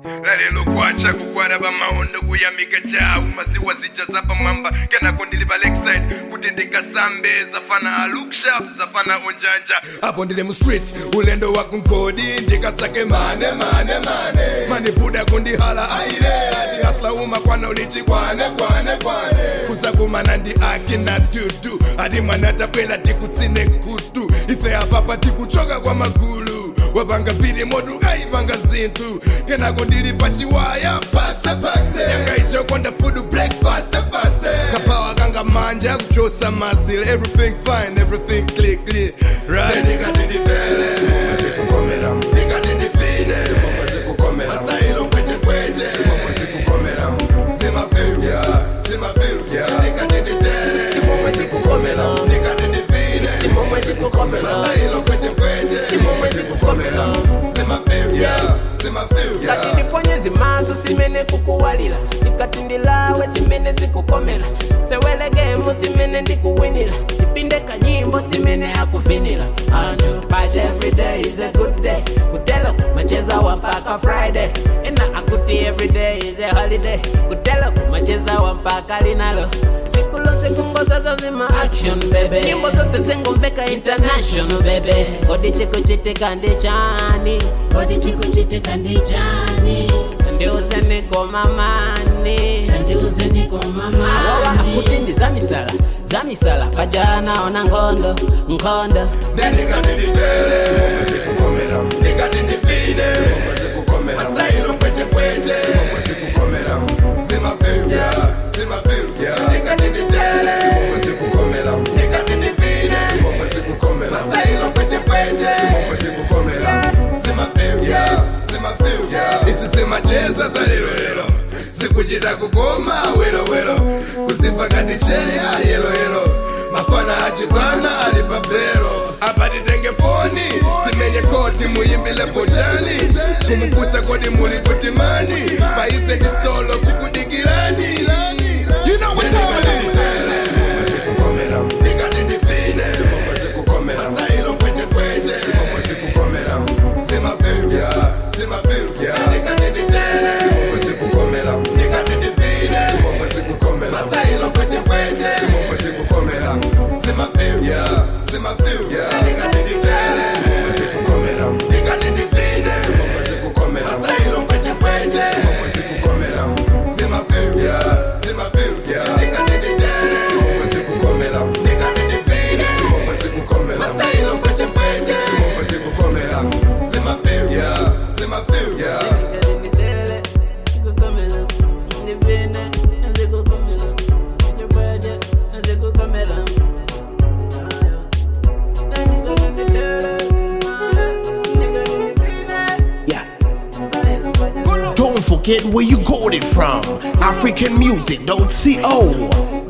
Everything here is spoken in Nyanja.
nalelo kwacha kukwara pamaondo kuyamika chawu maziwa zija zapamwamba kenako ndili pa lakeside kuti ndikasambe zafana alukshap zafana onjanja apo ndili mu street ulendo wa kunkodi ndikasake mane mane mane mani buda kundihala aire adi hasla uma kwana ulichi kwane kwane kwane kusakumana ndi aki na dudu adi mwana tapwela tikutsine kutu ife apapa tikuchoka kwa magulu wapanga pili modu aipanga zinthu kenako ndili pachiwaya pakse pakse yanga ichokonda fudu breakfast fast kapawa kanga manja kuchosa masil everything fine everything clear clear right ndikatindipele zikukomera ndikatindipine zikukomera masailo kweche kweche zikukomera zimafeu zimafeu ndikatinditele zikukomera ndikatindipine zikukomera masailo kweche kweche Simomwe zikukomera. zimafeu zimafeu kati ndiponye zimaso simene kukuwalira ndikati ndilawe simene zikukomera sewelegemu simene ndikuwinira ndipinde kanyimbo simene akuvinira anu but every day is a good day kutelo macheza wa mpaka friday ina akuti every day is a holiday kutelo macheza wa mpaka linalo siku lose kungozazo zima action bebe nyimbo zose zingumveka international bebe kodi chikuchitika ndi chani kodi chikuchitika ndi chani ndiuze niko mamani kandiuze niko awawa mamani akuti ndi zamisala zamisala pajana ona ngondo nkhondo ndikatinditele zikukomera ndikatindipine zikukomera masailo kweche kweche zikukomera zimafeu zimafeu ndikatinditele zikukomera ndikatindipine zikukomera masailo kweche kweche zikukomera zimafeu zimafeu isi zimacheza za lero lero zikuchita kukoma wero wero kuzipa kati cheya yelo yelo mafana achipana ali papero apa titenge foni timenye koti muyimbile bojani kumufusa kodi muli kutimani paise ndi solo kukudikirani You know what time it is. Ndikatindipine. Masailo kweche kweche. Zimafeu. Zimafeu. Ndikatinditele. Ndikatindipine. Masailo kweche kweche. Zimafeu. Zimafeu. Ndikatinditele. Ndikatindipine. Masailo kweche kweche. Zimafeu. Zimafeu. Ndikatinditele. Ndikatindipine. Masailo kweche kweche. Zimafeu. Zimafeu. Ndikatinditele, zikukomela, ndipine, zikukomela, ndipweje, zikukomela. Ayo. Ndikatinditele, ndikatindipine. Don't forget where you got it from. AfricanMusic.co.